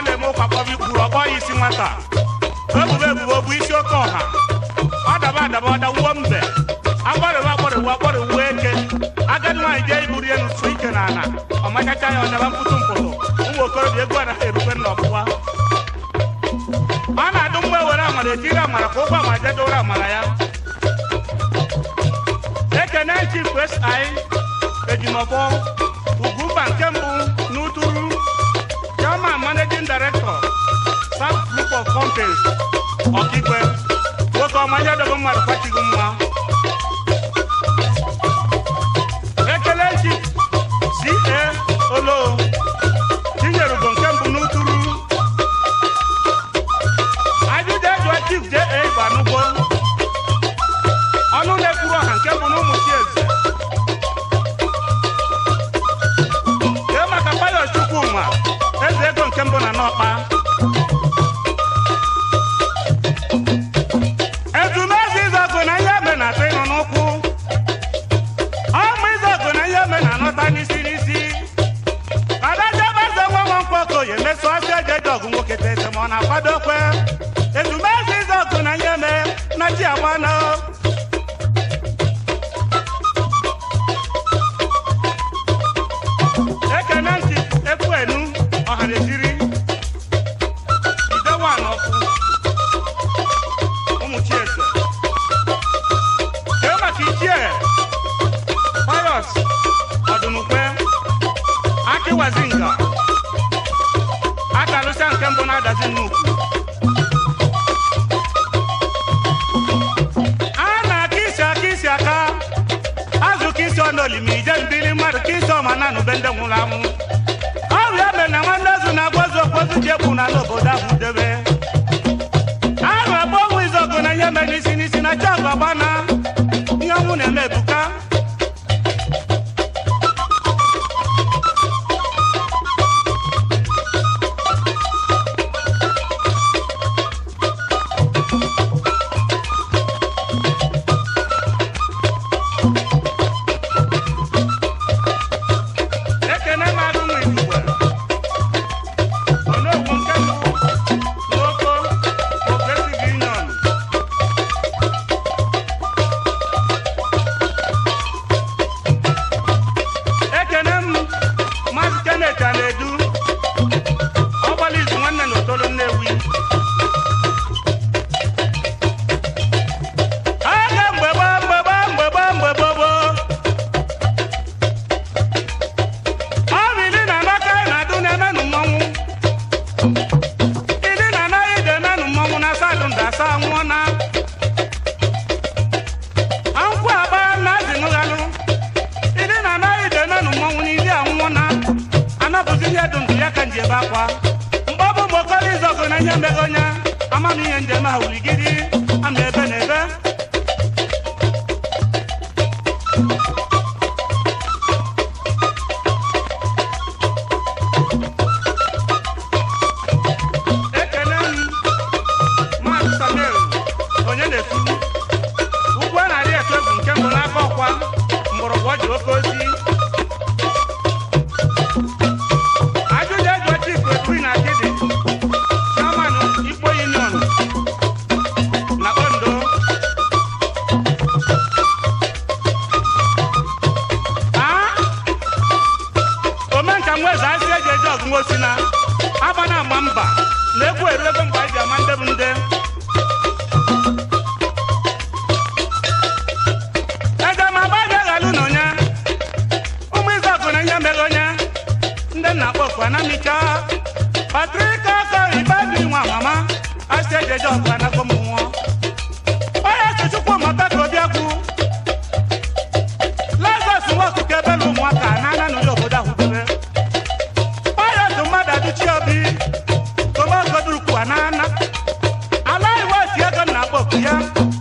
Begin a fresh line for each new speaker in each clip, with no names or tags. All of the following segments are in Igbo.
na-eme ụkwa kpọba ikpuru ọkpọ ya isi nwata ebubo ebubo bụ isi oke ọha ọ daba adaba ọ dawuo mbe agbọrịwa agbọrịwa agbọrịwa eke agadi nwaanyị jee iburu ya n'ụtụ ike na ala ọ machacha ya ọ daba mkpụtụ mpụtụ ụmụ okorobịa egwu anaghị erukwe nna ọgbụgba ọ na-adụ mgbe were amara etiri amara ka ụgwọ amara jedoro amara ya ekene chief west anyị ejimọfọ ugwumba nke mbụ n'uturu chairman managing director south group of companies ọkigwe nwoke ọma ihe dogo mmadụ kwachighị mma ekele chief ca olo tinyerugo nke mbụ n'uturu ajụjụ ejụọ chief ja gbanugbo ọnụ na-ekwuru ọha nke mbụ n'ụmụ chieze kee maka payọs chukwuma eze ego nke mbụ na n'ọkpa ezumezu izọgụ na ihe eme na atọ ịnụ n'ụkwụ ọmụ izọgụ na ihe eme na anọta n'isi n'isi kadajabeze nwa nwa mkpọkoye meso ọsị ejeje ọgụ nwoke tese ma ọ na-akwado kwe ezumezu izọgụ na ihe eme na chi agbana ekene ntị ekwuenu ọhaneziri idewan ọkụ ụmụ chieze kee maka ichie payọs ọdụnukwe akịwazinga akalụsịa nke mbụ na-adazi nnukwu a na-aka isi aka isi aka azụ ka isi ọnụ olimi ije mbili mmadụ ka isi ọma na nube ndị nwụrụ anwụ ọrụ ya mere na nwanne ozu na-agwazu okpozu ji egbu na n'obodo ahụ debe ahụ abụọ ọnwụ izọgụ na ihe mere n'isi n'isi na chọọgụ ọgbana ihe ọnwụ na-eme ebuka ekene na-adụ nwa igwe onogwu nke mbụ n'oko progressive union ekene m maazị kenet a na-edu ọgbala izu nwanne na otolo nnewi aga mgbe gbaa mgbe gbaa mgbe gbaa mgbe gbogbo ọrụ ili na anaka anyị na-adụ na-emenụ mmọnwụ ili na anaghị dị emenụ mmọnwụ na asa adụ nda asa nwụọ na ankwụ aba na azinụghalụ ili na anaghị dị emenụ mmọnwụ na ili anwụọ na anabụzi ihe dụ ndụ ya ka nji ebe akwa mgbọbụ mgbokọrọ izọgụ na ihe mbeghị onye amam ihe njem ha wuligiri ama ebe na ebe ekene m maazị samuel onye na-efu ugwu a na-arị etu egwu nke mbụ n'aka ọkwa mgbọrọgwụ ọ ji oke ozi ajụjụ eji oche ikwu ekuri na akịdị chairman ikpo union na ondo Ah! omenka nweze asị eji eje ọgụ nwosi na aba na agba mba na egwu eru ego mgbe anyị ji ama ndị bụ nde ege ma agba ga aghalụ na onye ụmụ izọgụ na ihe mere onye ndị nna kpọkụ anamicha patrika aka ibebi nwa mama asị eji eje ọgụ anagbo m nwụọ onye chichukwu mata ka obi egwu lazarus nwa ọkụkọ ebe na ụmụaka na ana n'ụlọ obodo ahụ debe onye otu mmadụ adụchi obi tomagodurukwu anana ala iwe oti ego na akpọkụ ya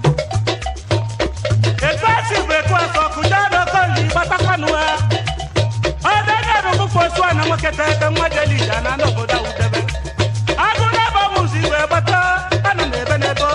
etu esi bụ etu ọsọ kụja n'okoli gbatakwanụ ha ọdịnyere ụmụkwu osu a na nwoke tete nwa jelija na n'obodo ahụ debe agụ na-ebe ọmụzi wee gbata ana m ebe n'ebe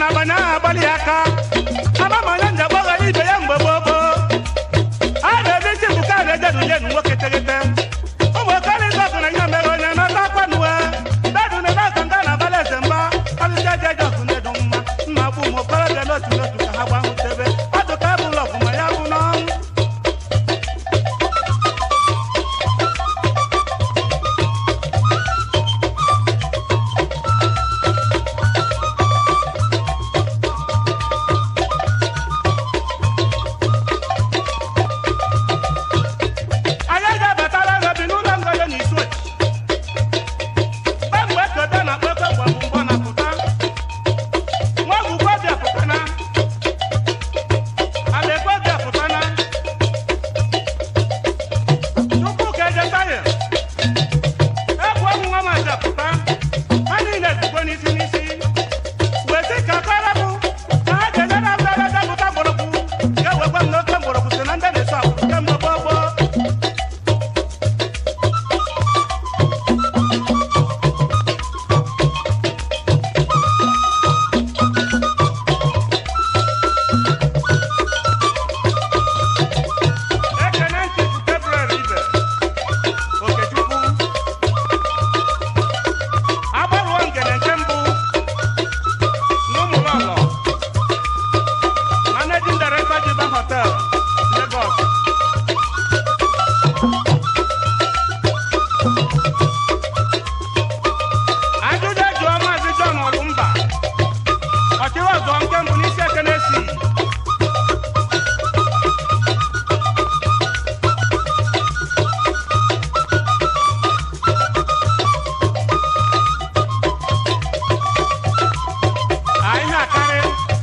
na-agbanye aha agbalị ya aka amamanya nje gbaghara ibe ya mgbe gboo gboo a na-ebe isi bụ ka na-ejedu jenu nwoke tegete ụmụ okorịta ọgụ na ihe mere onye nọta akwanuwe dadu na ebe nga na abalị eze mba ọlụsị eji eje ọgụ na-edu mma mma gbu ụmụ okorobịa n'otu n'otu ka ha gbahụtebe ọdụ ka ebụlụ ọgụ ma ya bụ n'ọnwụ anyị ga-abatara ha bi n'ụlọ ngodo na isu mgbe kote na kpekpe mgbe bụ mgbọ na-apụta nwa ọgwụgwọ bịa pụtana abekwe bịa pụtana tupu ka eje taya egwu ọgwụ nwa mazi apụta ha niile ezigbo n'isi n'isi weti ka akara bụ na ha ga-eje na mbere dapụta mgbọrọgwụ ga-ewekwa m n'oke mgbọrọgwụ si na ndị na-eso akwụ kemgbe gboo gboo ekene ntị bụ Gabriel Ibe Okechukwu agbarụọ ngene nke mbụ n'ụmụlọlọ managing director Jiba Hotel Lagos ajụjụ jụọ maazị John Olumba ọchịrị ọzọ nke mbụ n'isi ekene si anyị ha akarị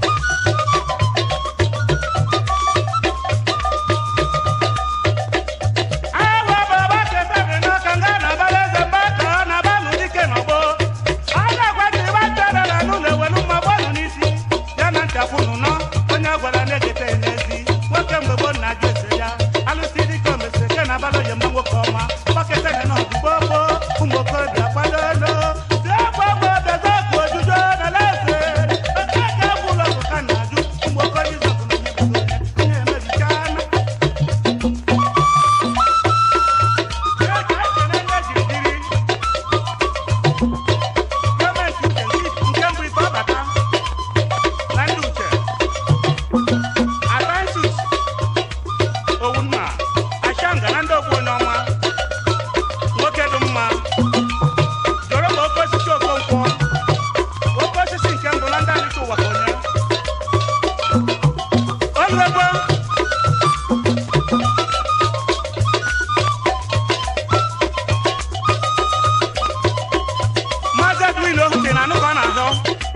awa baba kesari n'aka nga na-abara eze mba ka ọ na-aba n'ụdike n'ọgbọ a na-agwa ndị ịgba ntara na anụ na-ewelu mma gbanụ n'isi ya na nchafụnụ nọ onye a gwara na-egete ya n'ezi nwoke mgbe gboo na-ajụ ese ya alụsị dike omesi ke na abalị oye mma nwoke ọma gbaketa ya na ọgụ gboo gboo ụmụ okorobịa kwado elu bịa gbagbo bịaza ọgụ ojuju na laeze oke ka egwu ụlọ ọgụ ka na-ajụ ụmụ okorobịa izọgụ na ihe bụ onye ihe emebichana gọọmenti uche nke mbụ ife ọbata na ndị uche atansus owunma ashanga na ndị ogbu onye ọnwa nwoke dị mma jọrọ ma oke osisi okonkwo oke osisi nke mbụ na ndị alịta ụwa ka onye oluegbo Maazị Edwin Ohute na anụ ka ọ na-azọ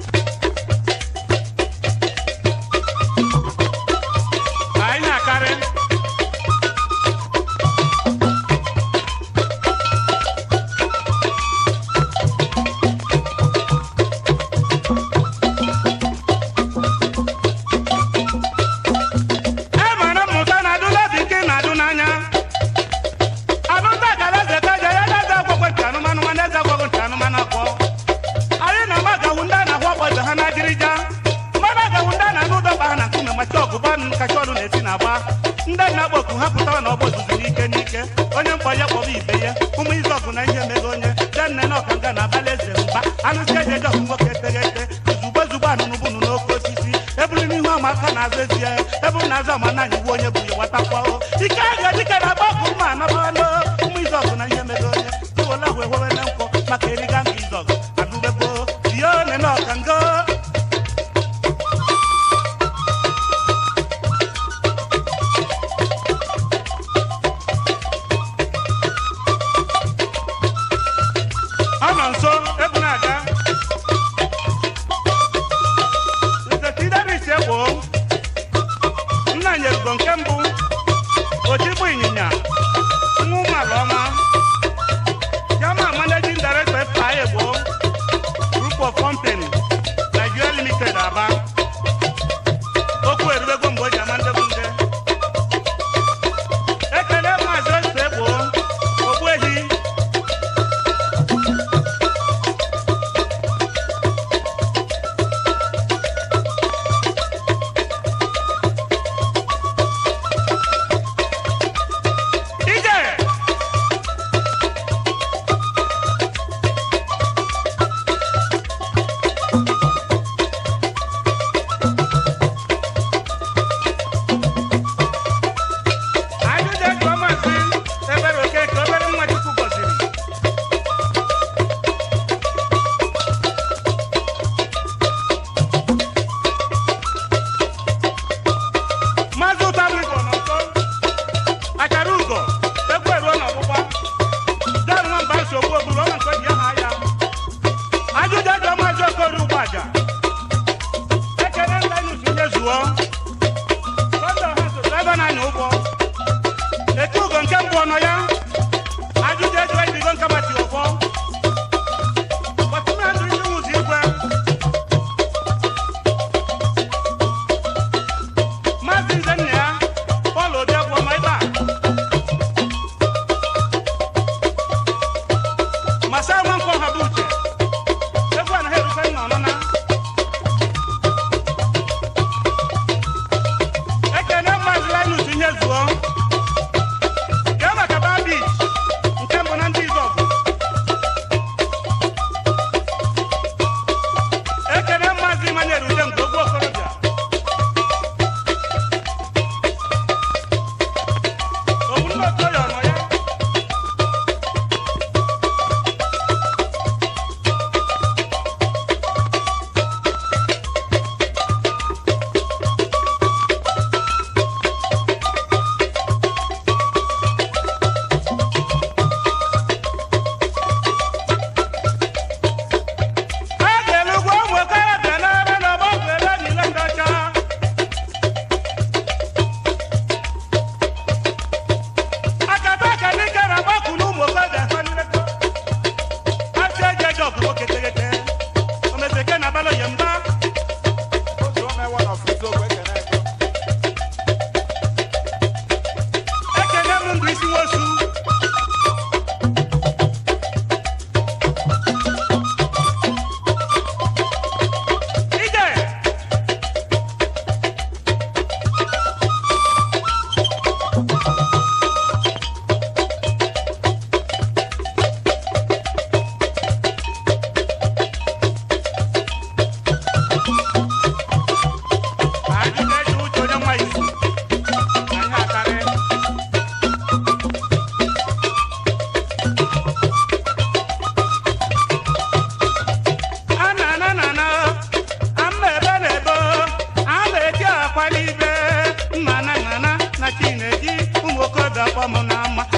anyị na-akarị e mara mmụta na-adụ n'obi nke na-adụ n'anya anụta gara eze ka ja ya na eze agwagwo ntị anụmanụ mana eze agwagwo ntị anụmanụ akpọ anyị na ama gawu ndị a na-ahụ ọgbọdọ ha na-adịrịja mmadụ agawu ndị a na-anụ ụdọba ha na nkume macha ọgụba kacha ọnụ na-esi na-agba ndị na-agba oku ha pụtara na ọgbọ ozuzu n'ike n'ike onye mkpọ ya kpọba ibe ya ụmụ izu ọgụ na ihe mere onye denne na ọkanga na abalị eze mba anụsi eji eje ọgụ nwoke eteghete zugbo zugbo anụnụbụnụ n'oke osisi eburu n'ihu ama aka na-azụ ezi ya eburu na-azụ ama na anyị onye bụ ya nwatakwao ike aga dịka na agba ọgụ mma anabanụ ụmụ izu ọgụ na ihe mere onye iwela ahụ ewewele nkwọ maka eriga nga izu ọgụ anụbego rie one na ọkango ọ nọ nso ebu na-aga nzetidaris egbo nna nyerugo nke mbụ otigbu ịnyịnya nwa ụmụala ọma jama managing director FPI egbo group of company nigeria limited aba okwu erubego mgbe o ji ama ndebụ nde ekele maazị ose egbo ogbuehi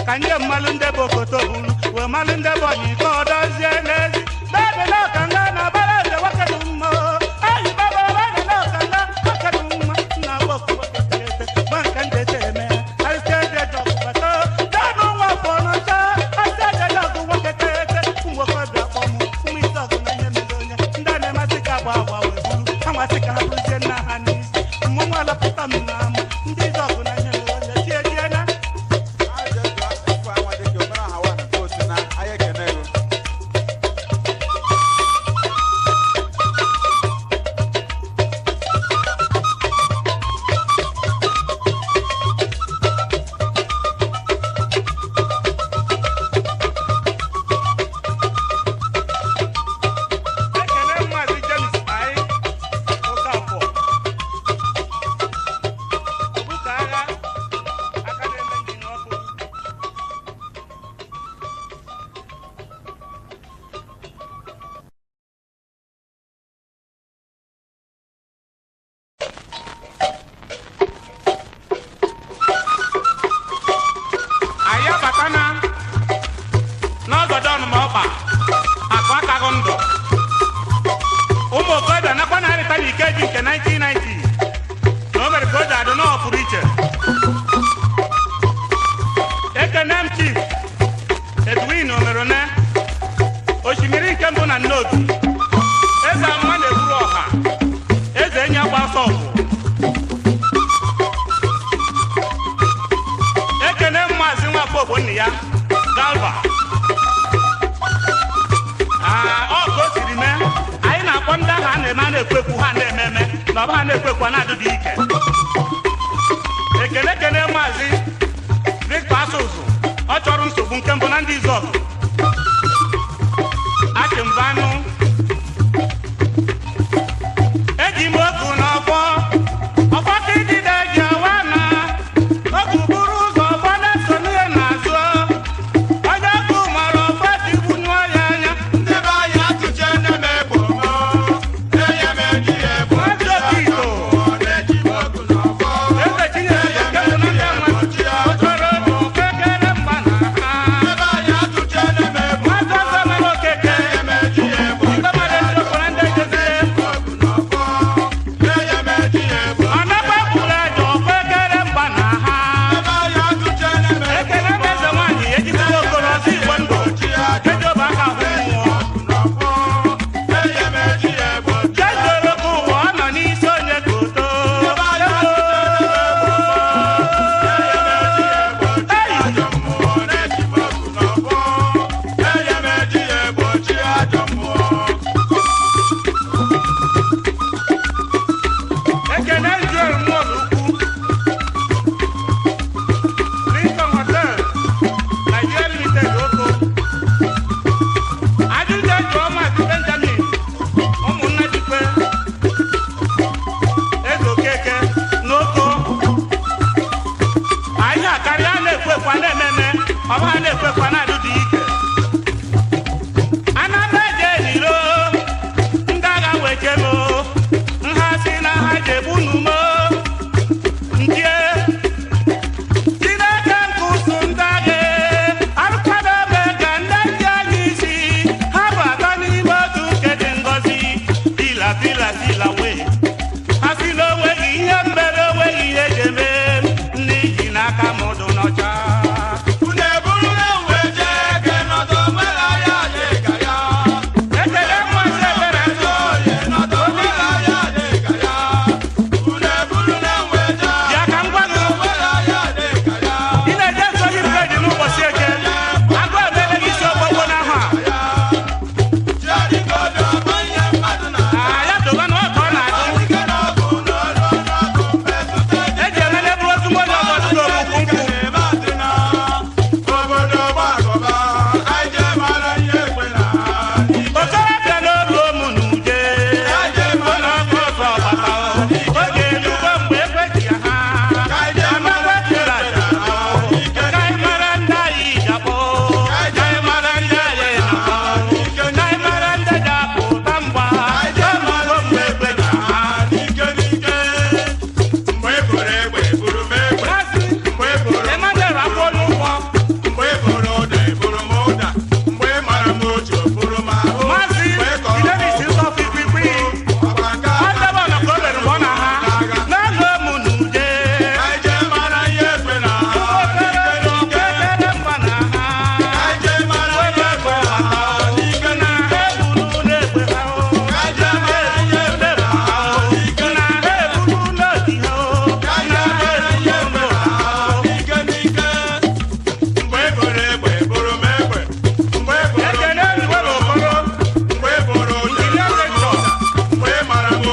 ka nye mmalụ ndị bụ okoto bulu wee malụ ndị bụ ọnyị ka ọ dozie n'ezi bebe na ọkanga na bara eze nwoke dị mma ayi baba bebe na ọkanga nwoke dị mma nna nwoke nwoke tete gba nke ndị ete eme arịsị ede jọgụ bata dọnụ nwa afọ n'ọcha arịsị ede jọgụ nwoke tete ụmụ okorobịa kpọ mụ ụmụ isi ọgụ na ihe mere onye ndị a na-emasị ka agba agba wee buru ha nwasị ka ha bụrụzie nna ha n'isi mmụnwa alapụta m na ama ndị isi ọgụ na ihe mere onye tie tie na ekele mmazi james anyị Okafor Obuka agha aka na-eme njin ọkụ anyị abatana n'ọgọdọ ọnụma ọkpa akụ akaghị ndụ ụmụ okorobịa nakwa na-arịta n'ikeji nke 1990 na o mere ka o ji adị nọọ pụrụ iche ekene m chief edwin omerone osimiri nke mbụ na nnobi eze amụma na-eburu ọha eze enyi agba ọsọ ọgwụ ekene m maazị nwafọ ogbonna ya galva Aa, ọ ka o siri mee anyị na-akpọ ndị ahụ a na-eme a na-ekwekwu ha na-eme eme na ọba ha na-ekwekwu a na-adịdị ike ekele ekele maazị Victor Asụsụ ọ chọrọ nsogbu nke mbụ na ndị izọgụ achịmbanụ eji m oku n'ọfọ ọfọ ka idide ji awa na oku buru ụzọ ọfọ na-eso n'ihe n'azụ onye ọkụ mara ọfọ ji bunyụọ ya anya maazị okito eze chinyere nke bụ na ndị mmadụ okoro okekere mgba na ha maazị ọzọ mere okeke ndị mmadụ ndị okoro ndị ejezire ọnakwa kwuru eje okekere mgba na ha ekele ndị eze nwaanyị ejiziri okoro ọzọ igbo ndụ ejoba aka hụ mmụọ jezoro ka ụwa ọ nọ n'isi onye koto ekele njuel mmụọlụ ukwu Lincoln Hotel Nigeria Limited oko ajụjụ jụọ maazị Benjamin ụmụnna jikwe eze okeke n'oko ahịa karịa a na-ekwekwa na-ememe ọba ha na-ekwekwa na-adụ dị ike anamba eje eliro ndị agha weche mo nha si na ha jebu numo ndie Chineke nke ụsụ ndị agha arụkwadobe ka ndị ji anyị isi ha bụ atọ n'ime otu nke dị ngọzi pila pila pila wee ha si na onweghị ihe mbere onweghị ihe eji eme ndị ji n'aka mụdụ n'ọcha
Unu eburu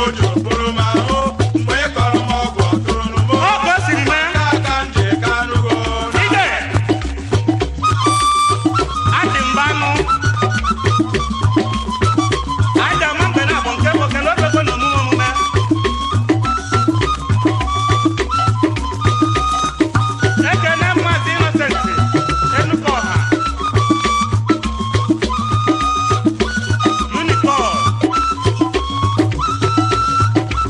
ojo bụrụ m ahụ mgbe ị kọrọ m ọgwụ ọtụrụ n'ugbo
Ọ ka o siri mee.
aka m ji ka anụgo
ide adị mba anụ anyị ga-ama mgbe na-abụ nke bụ oke n'otego na omume omume ekene mmazi inosenti enuka ọha unicol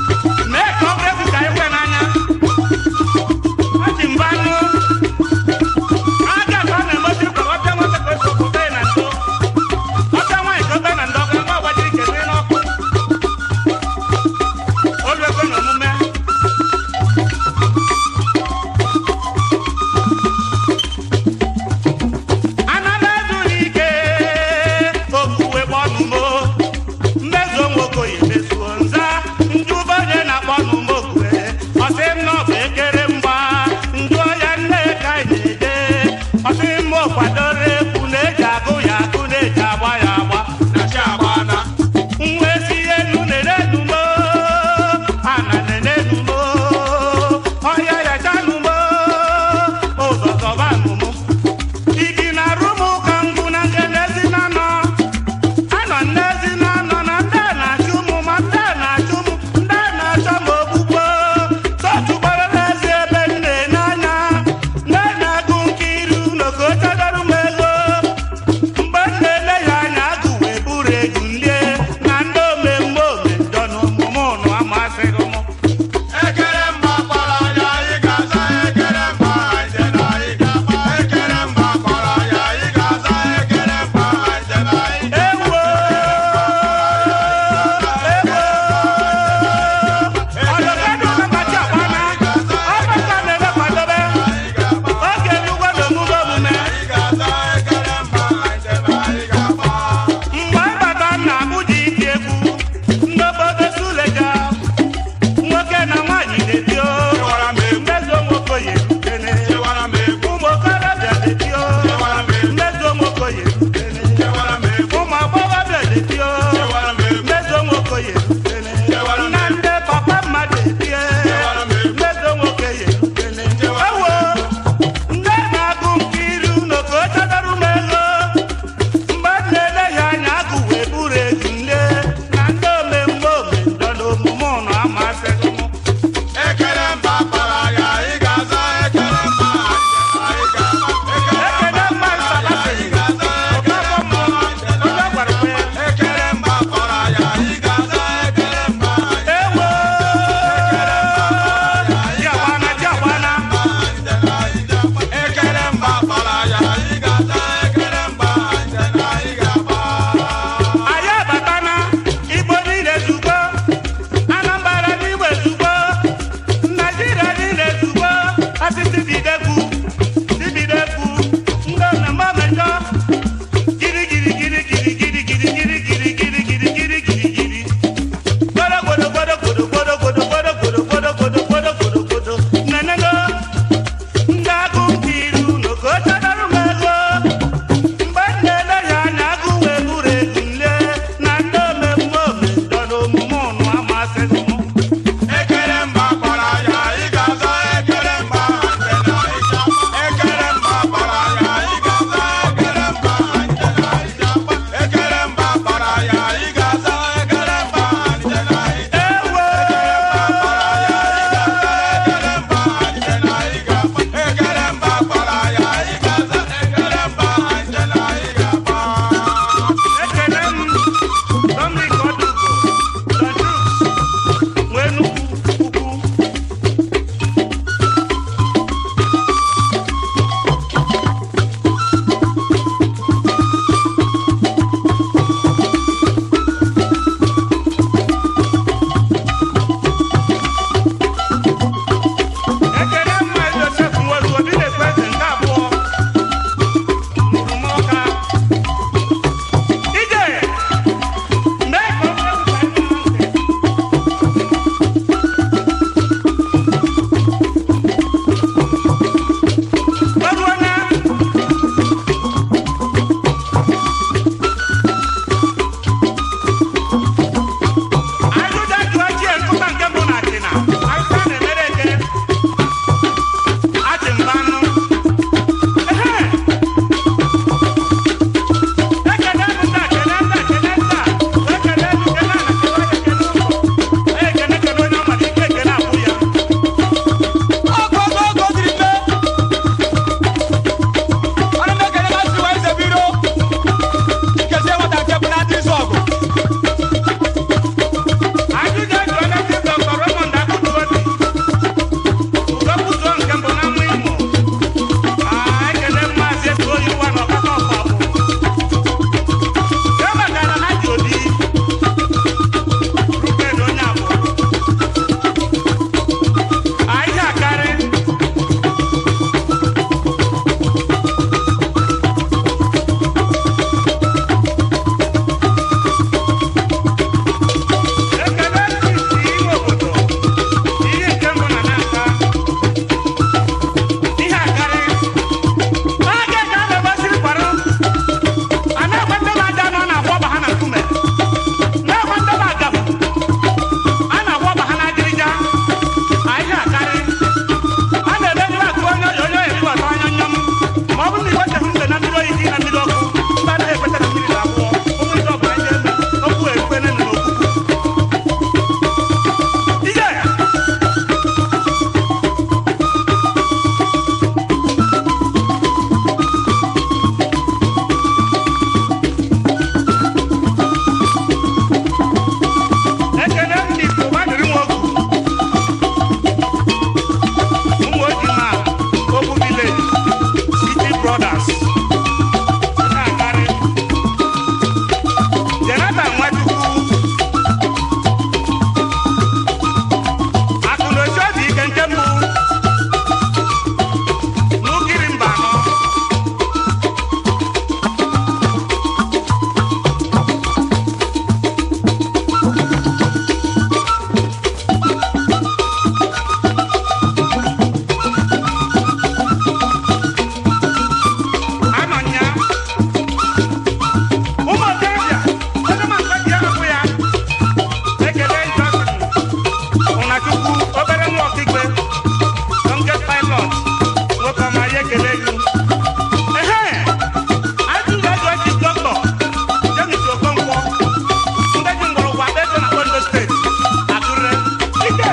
ọnachukwu obere nwa ọkaikpe youngest pilot nwoke ọma ya ekele gị ehe ajụjụ ajụ eji dọkịta jemis okonkwo ndị ji mgbọrọgwụ akpa ego na ondo steeti akụre ike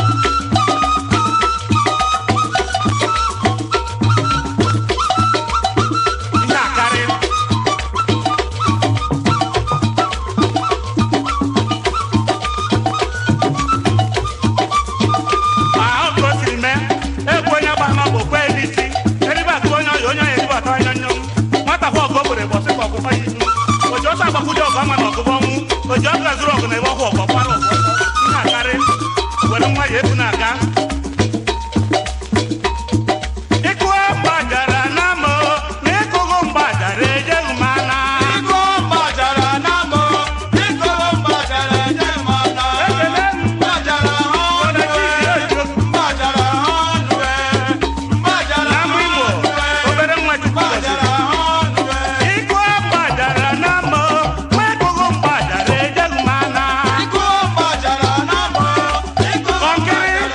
ihe akarị ma ọ ka o siri mee egwu onye gba ama bụ okwe n'isi eribe akụ onye ọya onye ọya eribata anya nyom nwata kwa ọgụ o gbere bọsị ka ọgụkọ ya ihu oji ọsọ agbakwude ọgụ ama na ọgụgụ ọnwụ oji ọgụ azụrụ ọgụ na ebe ọhụ ọgụ ọkwara ọgụ ọsọ ihe akarị were nwa ya ebu na-aga ịkụ mgbajara na mụ na ịkụghụ mgbajara ejeghị m ana
Iko gbajara n'amụ, iko gbajara enye m aka.
ekele m
Gbajara ọnụ e, gbajara ọnụ e, gbajara
n'ama imo
ọnụ e,
obere nwa chukwu gọziri
gbajara ọnụ e.
Ikú ọ̀gbàjàrà náà mọ̀, pé gbogbo ń gbàjàrà ẹ̀jẹ̀ ń máa ná.
Iko gbajara n'amụ, iko
Kọ̀ǹkiri
gbajara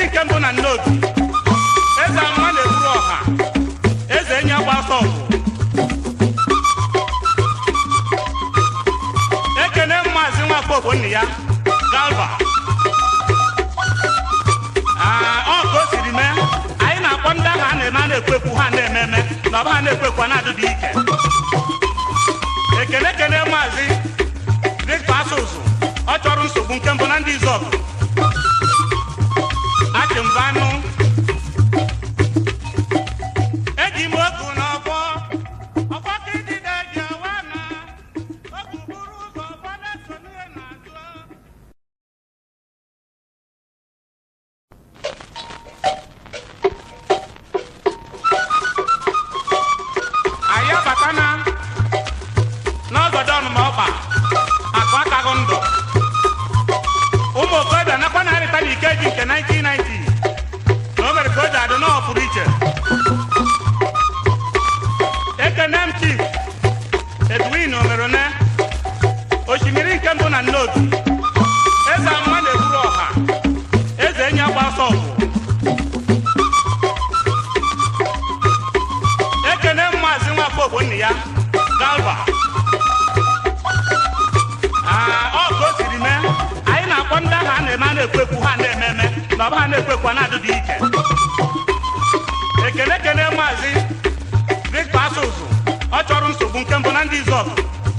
osimiri nke mbụ na nnobi eze amụma na-eburu ọha eze enyi agba ọsọ ọgụ ekene maazị nwakpo ogbonna ya galva Aa, ọ ka o siri mee anyị na-akpọ ndị ahụ a na-eme a na-ekwekwu ha na-eme eme na ọba ha na-ekwekwu a na-adịdị ike ekene ekene maazị victor asụsụ ọ chọrọ nsogbu nke mbụ na ndị izọgụ achịmbanụ eji m oku n'ọfọ ọfọ ka idide ji awa na oku buru ụzọ ọfọ na-eso n'ihe na-azụ anyị abatana n'ọgọdọ ọnụma ọkpa akụ akaghị ndụ ụmụ okorobịa nakwa na-arịta n'ike ji nke 1990 na o mere ka o ji adị n'ọ pụrụ iche ekene m chief edwin omerone osimiri nke mbụ na nnobi eze amụma na-eburu ọha eze enyi agba ọsọ ọgwụ ekene m maazị nwafọ ogbonna ya galva Aa, ọ ka o siri mee anyị na-akpọ ndị ahụ a na-eme a na-ekwekwu ha na-eme eme na ọba ha na-ekwekwu a na-adịdị ike ekene ekene maazị victor asụsụ ọ chọrọ nsogbu nke mbụ na ndị izọgụ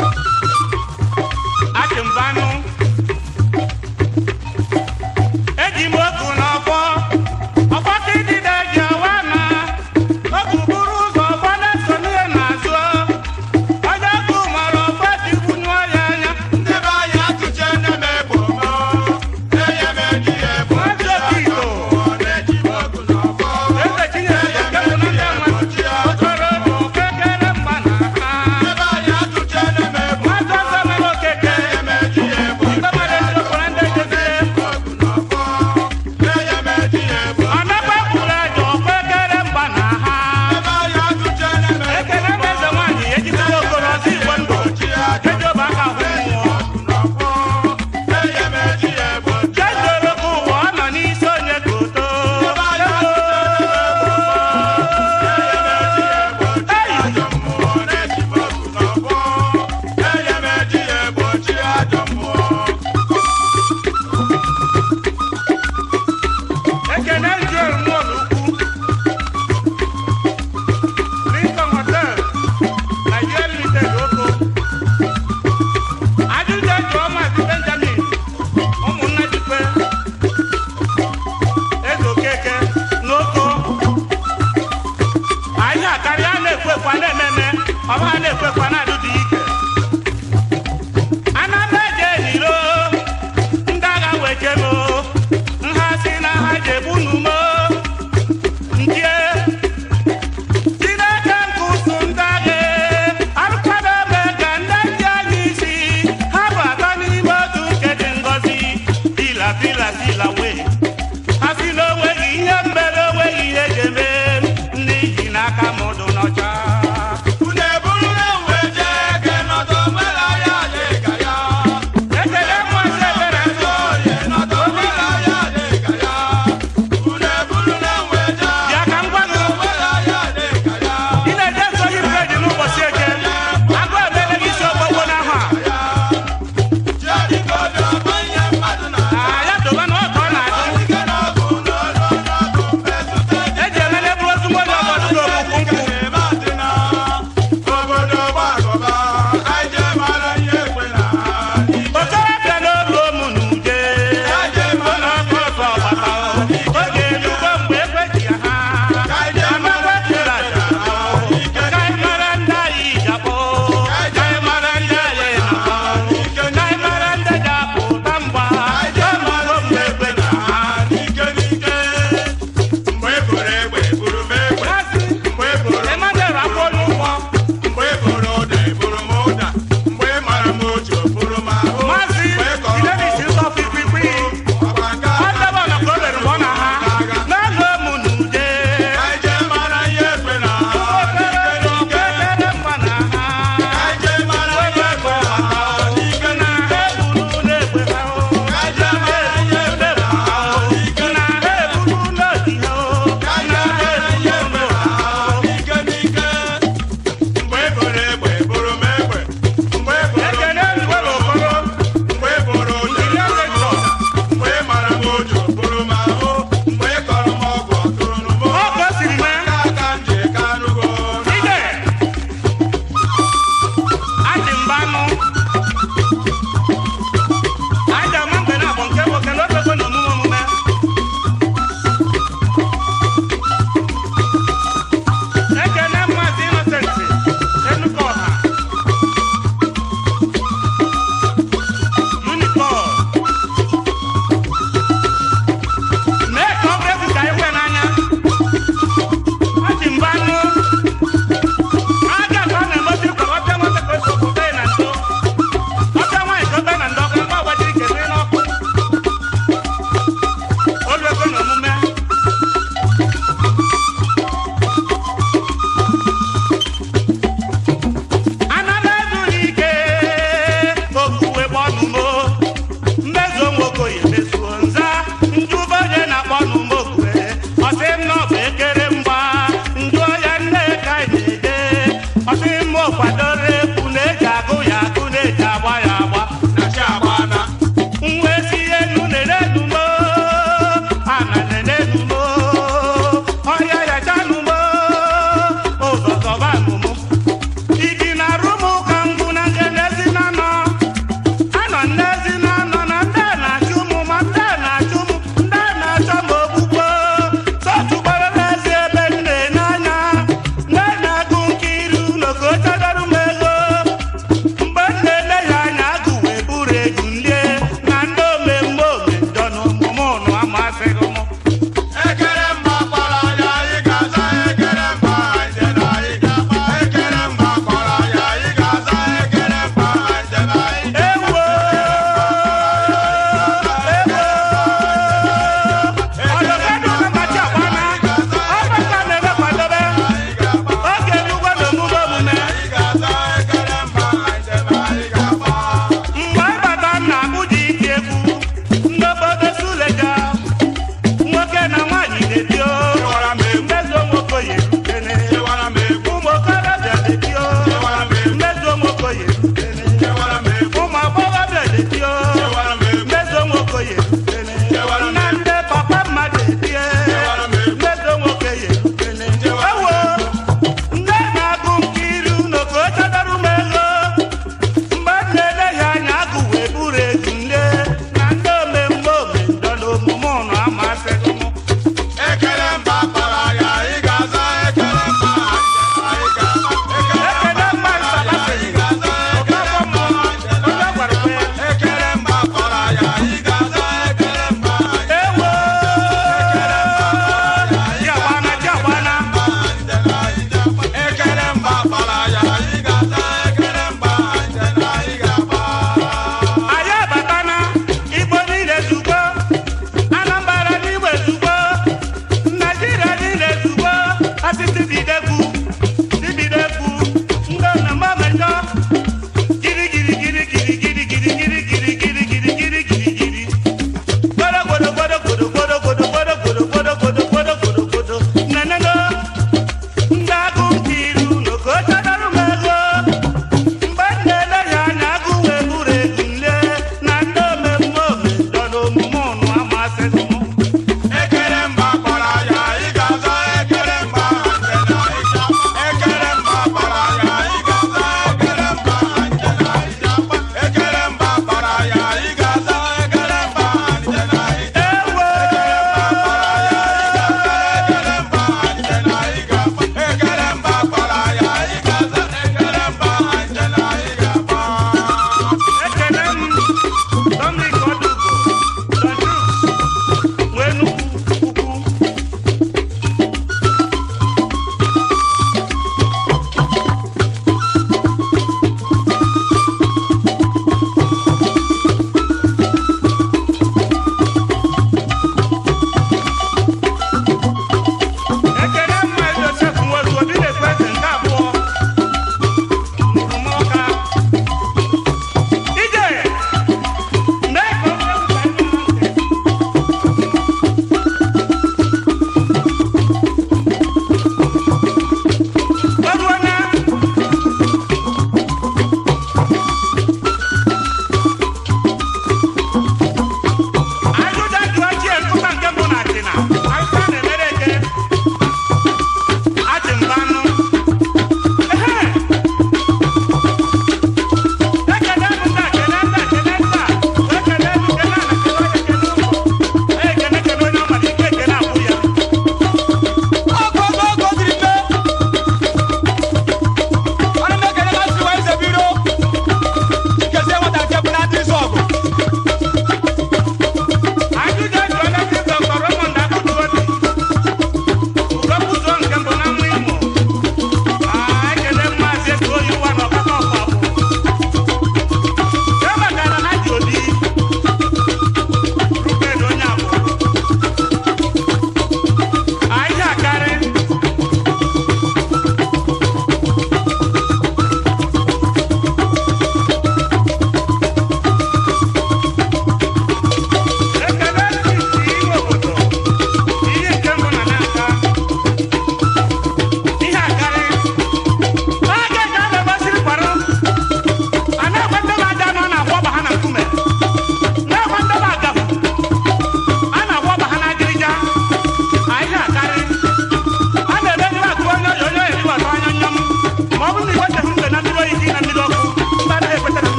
achịmbanụ eji m oku n'ọfọ ọfọ ka idide ji awa na oku buru ụzọ ọfọ na-eso n'ihe na-azụ onye ọkụ mara ọfọ ji gwunyụọ ya anya
ndị be anyị atụche nne m egbo mọ enye m eji ya egbo
Maazị Okito.
na-eji m ogu n'ọfọ
eze chinyere nke bụ na ndị nwa ọ chọrọ okekere mgba na ha
ndị be anyị atụche nne m egbo
Maazị ọzọ mere okeke
enye m eji ya egbo
Ndị mmadụ eziokwu na ndị ejezire
ogu n'ọfọ enye m eji ya egbo
ọ nakwa kwuru eje okpekere mgba na ha
ndị be anyị atụche nne m egbo
ekele m eze nwaanyị ejikere okoro ọzọ igwe ndụ eji obe aka hụ mmụọ
n'ọfọ enye m eji ya egbo
jezoro ka ụwa ọ nọ n'isi onye ka oto
ajọ mmụọ na-eji m ogu n'ọfọ enye m eji ya egbo chi ajọ mmụọ
ekene njuel mọl ukwu lincoln hotel nigeria limited oko ajụjụ jụọ maazị benjamin ụmụnna jikwe eze okeke n'oko anyị akarịa na-ekwekwa na-ememe ọba ha na-ekwekwa na-adịdị ike anamba eje n'iro ndị agha weche m nha si na ha jebu n'umo ndie chineke nke ụsụ ndị agha arụkwado ebe ka ndị ndị anyị isi ha bụ atọ n'ime otu nke dị ngọzi pila pila pila wee ha si na onweghị ihe mbere onweghị ihe ga-eme ndị ji n'aka mụdụ n'ọcha
unu eburu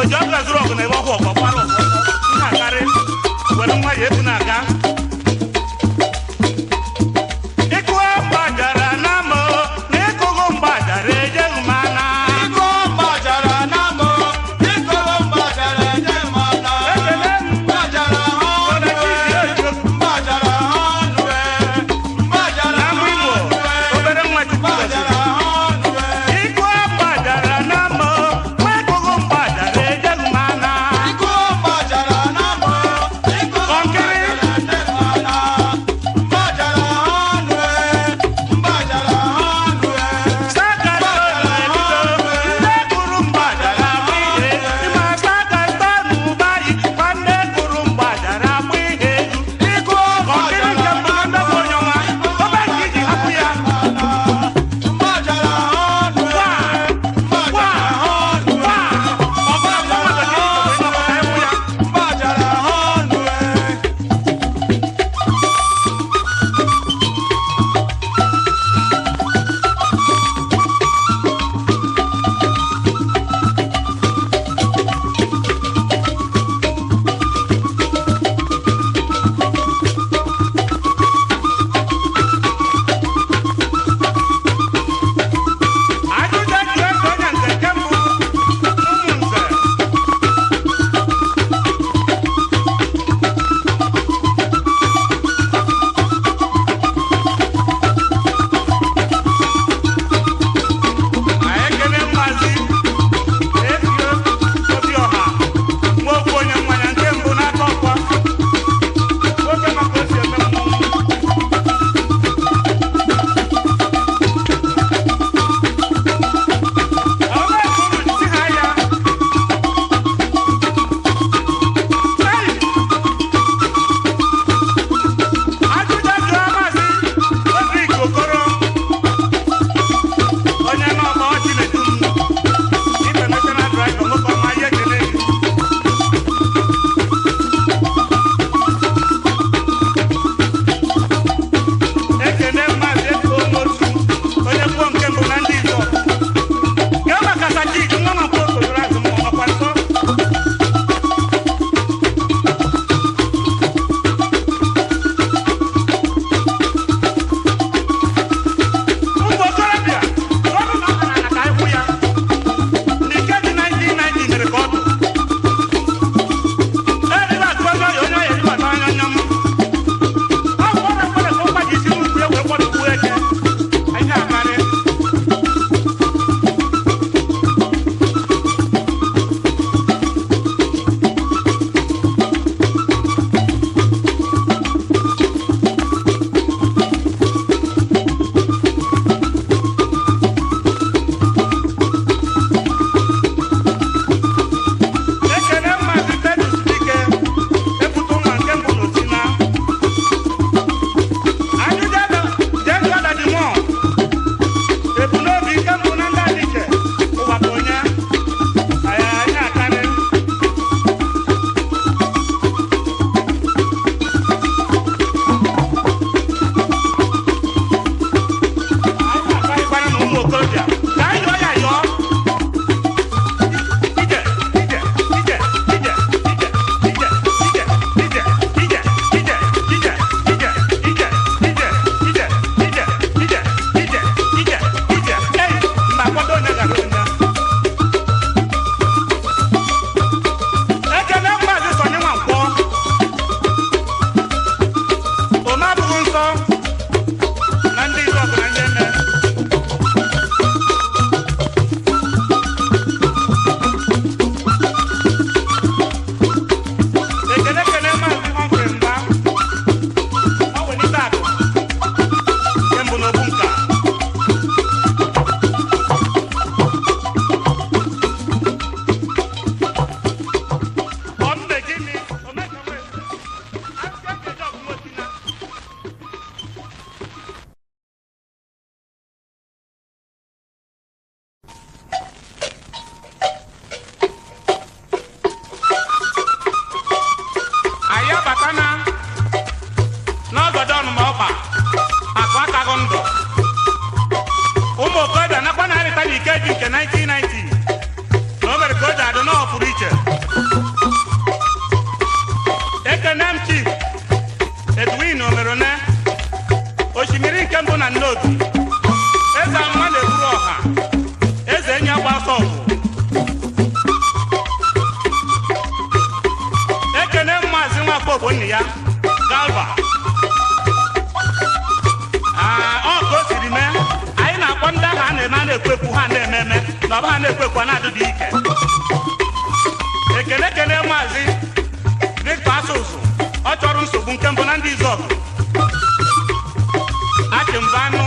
ji ọkụ ezuru ọgụ na ebe ọkụ ọgbọ gbara ọgbọ na-akarị were nwa ya ebu na-aga ịkụ mgbajara na mụ na ịkụghị mgbajara ejeghị m ana
Iko mgbajara na mụ, iko mgbajara eje m ana.
ekele m
Mgbajara ha ọnụ e, mgbajara ha ọnụ e, mgbajara
na
ha
mụ igbo
ọnụ e,
obere nwa chukwu
mgbajara
gọziri
ha ọnụ e.
ịkụ mgbajara na mụ ma ịkụghị mgbajara ejeghị m ana
Iko
na omerone osimiri nke mbụ na nnobi eze ama na-eburu ọha eze enyi agba ọsọ ọgụ ekene maazị nwakpo ogbonni ya galva Aa, ọ ka o siri mee anyị na-akpọ ndị ahụ a na-eme a na-ekwekwu ha na-eme eme na ọba ha na-ekwekwu na-adịdị ike ekene ekene maazị victor asụsụ ọ chọrọ nsogbu nke mbụ na ndị izọgụ achịmbanụ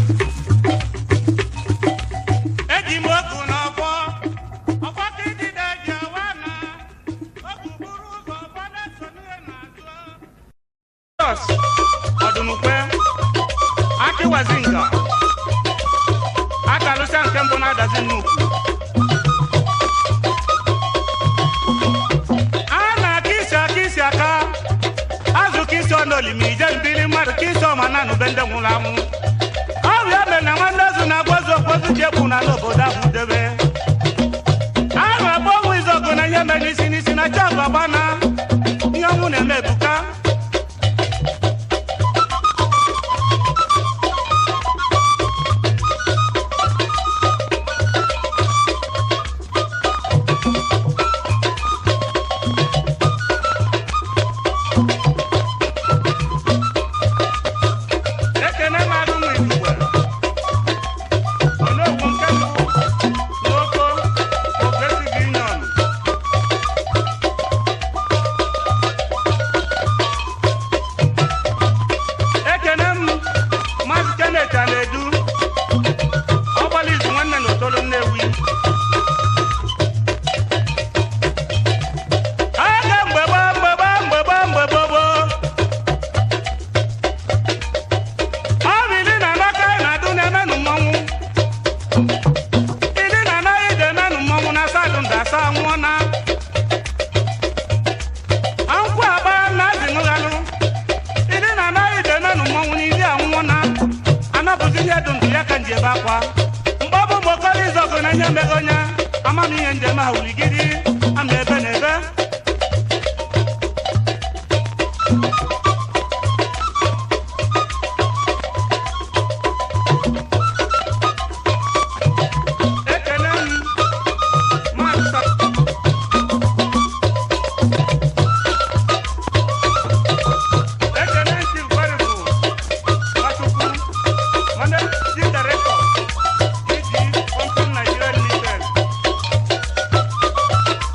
eji m oku n'ọgbọ ọgbọ ka idide ji awa na oku buru ụzọ ọgbọ na-eso n'ihe na-azụ Jos, ọdụnukwe akịwazinga akalụsịa nke mbụ na-adazi nnukwu a na-aka isi aka isi aka azụ ka isi ọnụ olimi ije mbili mmadụ ka isi ọma na nube ndị nwụrụ anwụ ọrịa mere na nwanne ozu na-agwazi okpozu ji ekwu na n'obodo ahụ debe ahụ agba ọnwụ izọgụ na ihe mere n'isi n'isi na chọọgụ agba na ihe ọnwụ na-eme ebuka ekene mmadụ nwe igwe onogwu nke mbụ n'oko progressive union ekene m maazị kenet a na-edu ọgbala izu nwanne na otolo nnewi aga mgbe gbaa mgbe gbaa mgbe gbaa mgbe gboo gboo ọ bụ ili na anaka anyị na-adụ na-emenụ mmọnwụ ili na anaghị ide emenụ mmọnwụ na asadụ nda asa nwụọ na ankwụ agba na azịṅụghalụ ili na anaghị ide emenụ mmọnwụ na ili anwụọ na anapụzi ihe dụ ndụ ya ka nji ebe akwa mgbe ọ bụ mgbe okoro izọgụ na ihe meghe onye amamihe njem ha wuligiri ama ebe na ebe ekene m maazị Sa- ekene Chief Gwarigwu Nwachukwu, Managing Director, DG Company Nigeria Limited.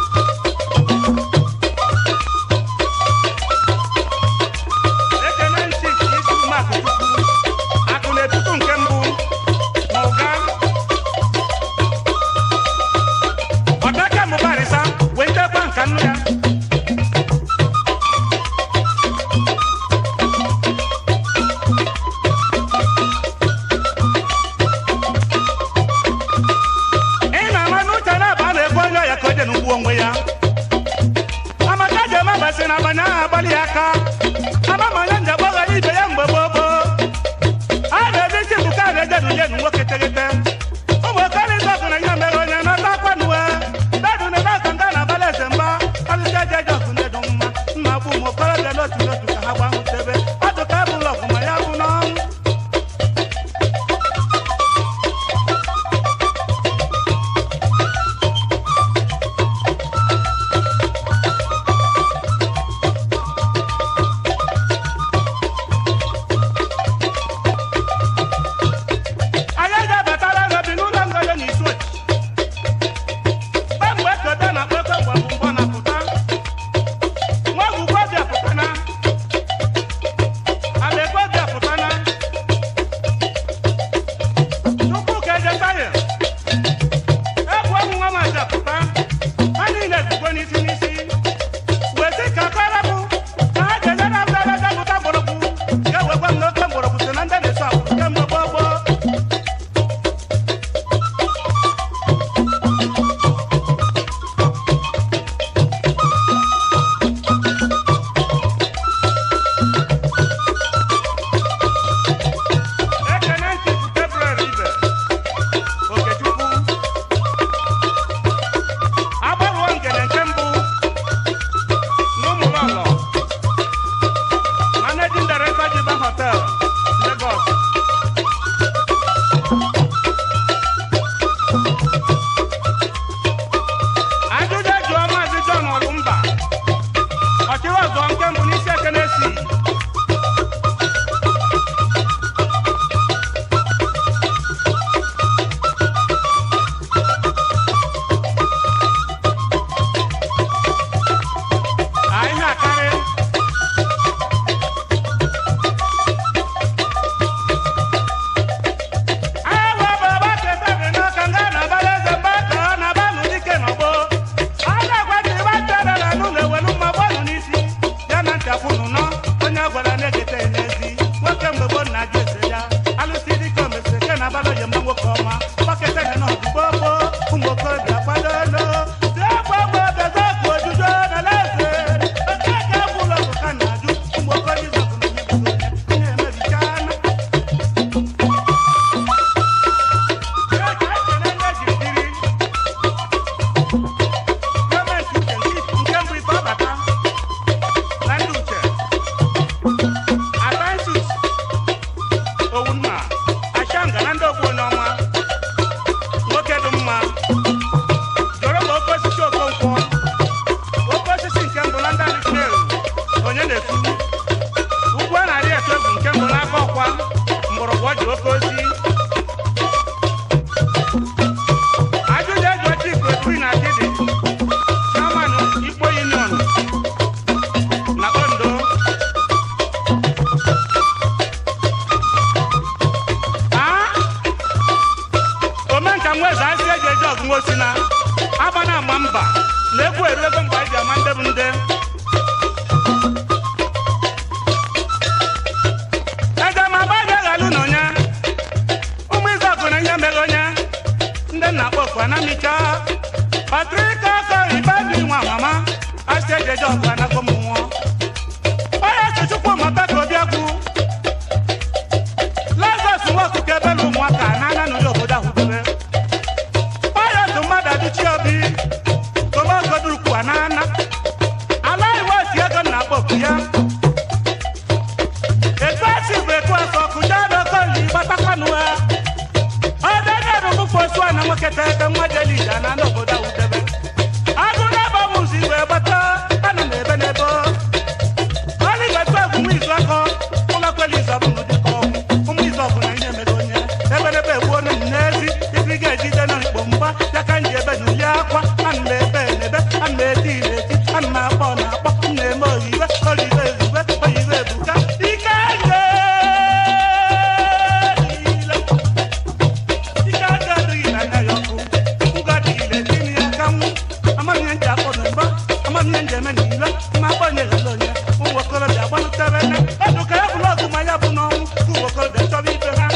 anamicha patrika kọ ìbádùn ìwọn mama aṣèjẹjọ ọgbànagbọmọ wọn onye sochukwu maka ka obiakwu lazarus nwokuke belu ụmụaka n'anya n'ụlọ obodo ahụ debe onye otu mmadụ adịchi obi tomagodurukwu anana ala iwe oti ego na akpọ oku ya etu esi bụ etu ọsọ kụja n'okoli gbatakwanụ ha ọdanye rụmụfụ osu a na nwoke tere ebe nwa jeli ije na n'obodo ahụ debe agụ na-ebe mụzi igwe gbata anụ na ebe n'ebe ọlị ga-etu egwu nwa izu akọ ụlọkweli izu ọbụla dịka ọgwụ ụmụ izu ọbụla ihe mere onye eberebe egbuo na n'ezi ibi ga-ejide na mkpo mgba ya ka nji ebe nyuli akwa ana m ebe n'ebe ana m eti na-eti ana m akpọ na akpọ m na-eme oyiwe oyiwe ezugbe oyiwe ebuka ike nye ike aka adịghị n'anya ya ọkụ ngwa adịghị n'etini ya ka nwụ amaghị ihe nji akpọ na mgba amaghị ihe nji eme n'ile ma agbanye ghele onye ụmụ okorobịa gbalụtere nne ọdụ ka ya bụrụ ọgụ ma ya bụ n'ọnwụ ka ụmụ okorobịa chọrọ ibe ha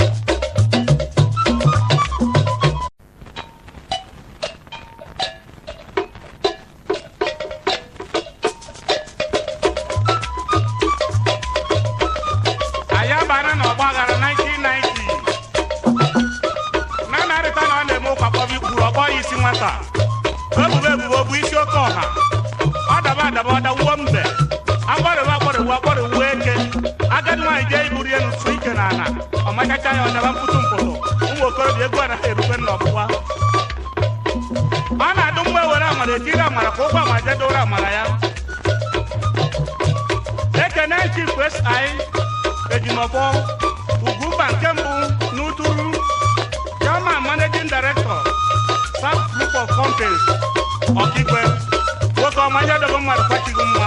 anyị abana n'ọgba aghara 1990 na narịta na ọ na-eme ụkwa kpọbi kwuru ọkpọ ya isi nwata ebubo ebubo bụ isi oke ọha ọ daba adaba ọ dawuo mbe agbọrịwa agbọrịwa agbọrịwa eke agadi nwaanyị jee iburu ya n'usu ike na ala ọ machacha ya ọ daba mkpụtụ mpụtụ ụmụ okorobịa egwu anaghị erube n'ọgbụgba ọ na-adụ mgbe were amara etiri amara ka ụgwọ amara jedoro amara ya ekene chief si ejimọfọ ugwumba nke mbụ n'uturu chairman managing director south group of companies ọkigwe nwoke ọma ihe dobe mmadụ kwachighị mma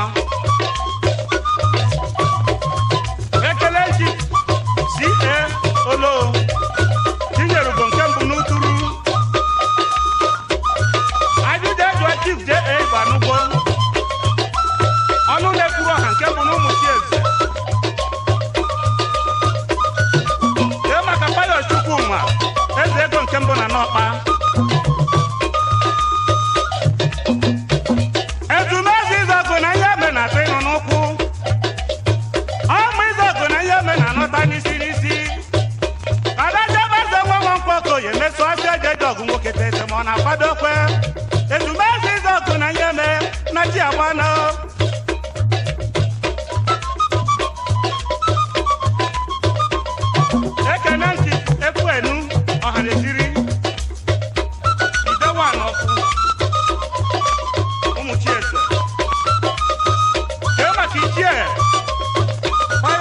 ekele chief ca olo tinyere ugo nke mbụ n'uturu ajụjụ ejụọ chief ja banugbo ọnụ na-ekwuru ọha nke bụ n'ụmụ chieze Kee maka Pius Chukwuma, eze ego nke mbụ na n'ọkpa. Ezumezu Izọgụ na ihe eme na-atụ ịnụ n'ụkwụ. Ọmụ Izọgụ na ihe eme na-anọta n'isi n'isi. Adachebe eze nwa nwa mkpọkoye emeso ọsọ eje eje ọgụ nwoke tete ma ọ na-akwado kwe. Ezumezu Izọgụ na ihe eme na chi agbana. ekene ntị ekwu enu ọhaneziri idewa n'ọkụ